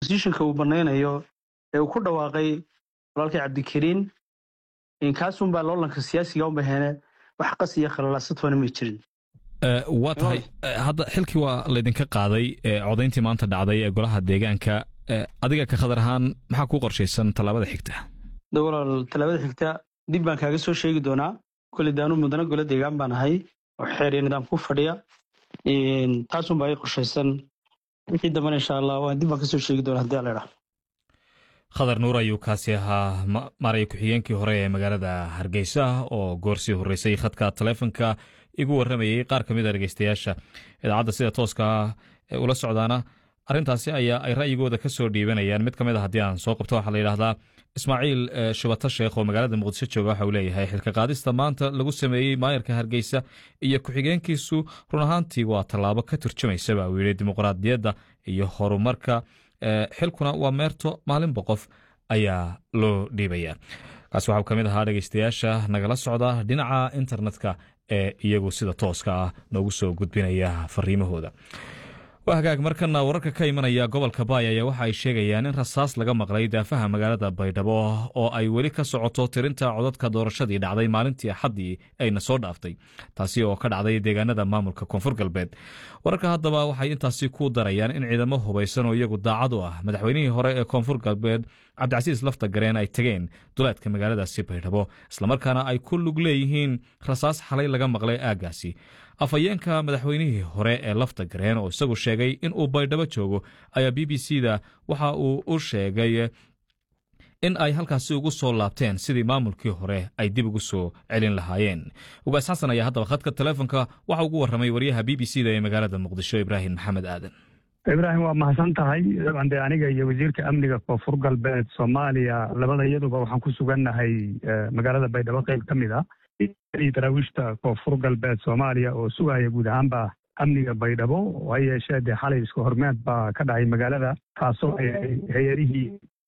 bosishinka uu banaynayo ee uu ku dhawaaqay walaalkii cabdikariin kaasunbaa loolanka siyaasiga u baheene wax qas iyo khalalaasatoona may jirin waa tahay hadda xilkii waa laydinka qaaday codayntii maanta dhacday ee golaha deegaanka adiga ka khadar ahaan maxaa kuu qorshaysan tallaabada xigta de walaal tallaabada xigta dib baan kaaga soo sheegi doonaa koley daanu mudana golo deegaan baan ahay oo xeer iyo nidaam ku fadhiya taasunbaa ii qorshaysan wixii dambana insha allah waan dib baan kasoo sheegi doonaa hadii alla idhaa khadar nuur ayuu kaasi ahaa maaraya ku-xigeenkii hore ee magaalada hargeysa oo goorsii horreysay khadka taleefonka igu warramayey qaar ka mid a dhegeystayaasha idaacadda sida tooska ah ula socdaana arrintaasi ayaa ay ra'yigooda ka soo dhiibanayaan mid ka mid a haddii aan soo qabto waxaa la yidhahdaa ismaaciil shubato sheekh oo magaalada muqdisho jooga waxa uu leeyahay xilka qaadista maanta lagu sameeyey maayarka hargeysa iyo ku-xigeenkiisu run ahaantii waa tallaabo ka turjumaysa baa uu yidhi dimuqraadiyadda iyo horumarka xilkuna waa meerto maalinba qof ayaa loo dhiibaya kaasi waxau ka mid ahaa dhegeystayaasha nagala socda dhinaca internetka ee iyagu sida tooska ah noogu soo gudbinaya fariimahooda waa hagaag markana wararka ka imanaya gobolka baay ayaa waxa ay sheegayaan in rasaas laga maqlay daafaha magaalada baydhabo oo ay weli ka socoto tirinta codadka doorashadii dhacday maalintii axaddii ayna soo dhaaftay taasi oo ka dhacday deegaanada maamulka koonfur galbeed wararka haddaba waxay intaasi ku darayaan in ciidamo hubaysan oo iyagu daacad u ah madaxweynihii hore ee koonfur galbeed cabdicasiis lafta gareen ay tageen duleedka magaaladaasi baydhabo islamarkaana ay ku lug leeyihiin rasaas xalay laga maqlay aaggaasi afhayeenka madaxweynihii hore ee lafta gareen oo isagu sheegay in uu baydhabo joogo ayaa b b c da waxa uu u sheegay in ay halkaasi ugu soo laabteen sidii maamulkii hore ay dib ugu soo celin lahaayeen ugaas xasan ayaa haddaba khadka teleefonka waxa ugu warramay waryaha b b c da ee magaalada muqdisho ibraahim maxamed aadan ibraahim waa mahadsan tahay dabcan dee aniga iyo wasiirka amniga koonfur galbeed soomaaliya labada iyaduba waxaan ku sugannahay magaalada baydhabo qayb ka mid a daraawiishta koonfur galbeed soomaaliya oo sugaya guud ahaanba amniga baydhabo ha yeeshee dee xalay isku hormeed baa ka dhacay magaalada taasoo hay-adihii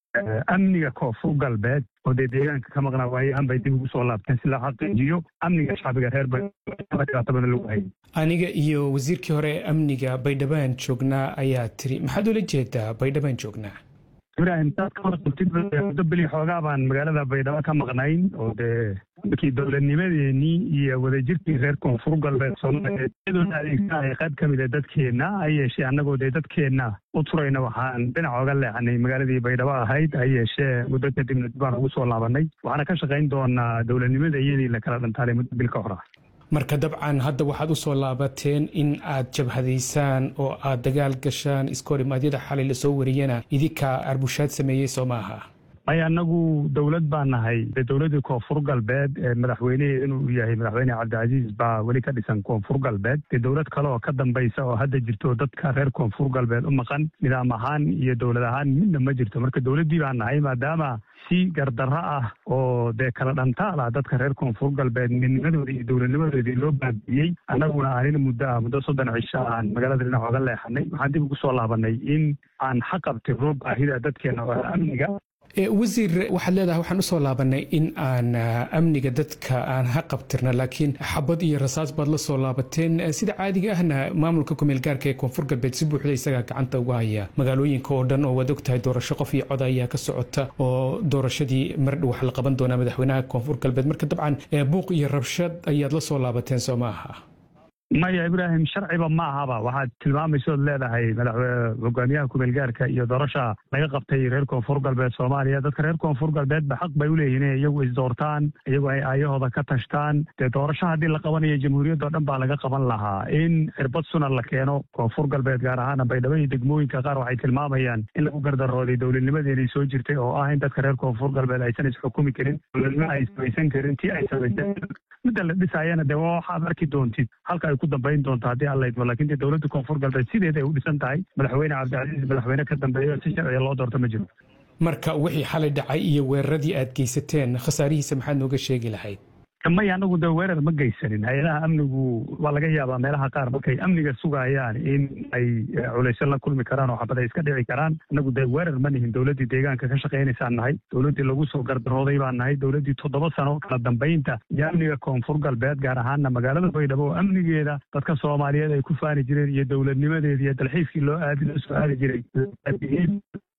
amniga koonfur galbeed oo dee deegaanka ka maqnaa waayahan bay dib ugu soo laabteen si loo xaqiijiyo amniga shacbiga reer baydhabo dhibaato badan lagu hayay aniga iyo wasiirkii hore ee amniga baydhabaan joognaa ayaa tiri maxaad ula jeedaa baydhabaan joognaa ibraahim saad ka warqabtid muddo beli xoogaa baan magaalada baydhabo ka maqnayn oo dee markii dowladnimadeenii iyo wadajirkii reer koonfur galbeed soomaaliyeed iyadoona adeegsanaya qayb ka mid a dadkeenna ha yeeshee annagoo dee dadkeenna u turayna waxaan dhinac oga leexnay magaaladii baydhabo ahayd ha yeeshee muddo kadibna dib baan ugu soo laabanay waxaana ka shaqayn doonaa dowladnimada iyadii la kala dhantaalay muddo bil ka hor ah marka dabcan hadda waxaad u soo laabateen in aad jabhadaysaan oo aad dagaal gashaan iskorimaadyada xalay lasoo wariyana idinkaa arbushaad sameeyey soo maaha maya annagu dowlad baa nahay dee dowladdii koonfur galbeed ee madaxweynehii inuu yahay madaxweyne cabdicasiis baa weli ka dhisan koonfur galbeed dee dowlad kale oo ka dambaysa oo hadda jirto dadka reer koonfur galbeed u maqan nidaam ahaan iyo dowlad ahaan midna ma jirto marka dowladdii baa nahay maadaama si gardarro ah oo dee kala dhantaal ah dadka reer koonfur galbeed midnimadoodii iyo dowladnimadoodii loo baabi'iyey annaguna aanina muddo ah muddo soddon cisho aan magaalada dhinac oga leexanay waxaan dib ugu soo laabanay in aan xaqabtirno baahida dadkeena oo amniga wasiir waxaad leedahay waxaan usoo laabanay in aan amniga dadka aan ha qabtirna laakiin xabad iyo rasaas baad la soo laabateen sida caadiga ahna maamulka kumeel gaarka ee koonfur galbeed si buuxda isagaa gacanta uga haya magaalooyinka oo dhan oo waad ogtahay doorasho qof iyo cod ayaa ka socota oo doorashadii mardhow wax la qaban doonaa madaxweynaha koonfur galbeed marka dabcan buuq iyo rabshad ayaad la soo laabateen soo ma aha maya ibraahim sharciba ma ahaba waxaad tilmaamaysood leedahay hogaamiyaha kumeel gaarka iyo doorasha laga qabtay reer koonfur galbeed soomaaliya dadka reer koonfur galbeedba xaq bay uleeyihin inay iyagu isdoortaan iyagu ay aayahooda ka tashtaan dee doorasho haddii la qabanayo jamhuuriyadda o dhan baa laga qaban lahaa in cirbad sunan la keeno koonfur galbeed gaar ahaana baydhabo iyo degmooyinka qaar waxay tilmaamayaan in lagu gardarooday dowladnimadeenii soo jirtay oo ah in dadka reer koonfur galbeed aysan isxukumi karin dowladnimo ay samaysan karin tii ay samaysan midda la dhisaayana dee waa waxaad arki doontid halka ay ku dambayn doonto haddii alla idmo lakin dee dowladda koonfur galbeed sideeda ay u dhisan tahay madaxweyne cabdicasiis madaxweyne ka dambeeyo si sharciga loo doorto ma jiro marka wixii xalay dhacay iyo weeraradii aad geysateen khasaarihiisa maxaad nooga sheegi lahayd maya anagu dee weerar ma geysanin hay-adaha amnigu waa laga yaabaa meelaha qaar markay amniga sugayaan in ay culaysyo la kulmi karaan oo xabad ay iska dhici karaan anagu dee weerar ma nihin dowladdii deegaanka ka shaqaynaysaan nahay dowladdii lagu soo gardarooday baan nahay dowladdii toddoba sano kala dambaynta iyo amniga koonfur galbeed gaar ahaana magaalada baydhabo oo amnigeeda dadka soomaaliyeed ay ku faani jireen iyo dowladnimadeeda iyo dalxiiskii loo aadi loo soo aadi jiray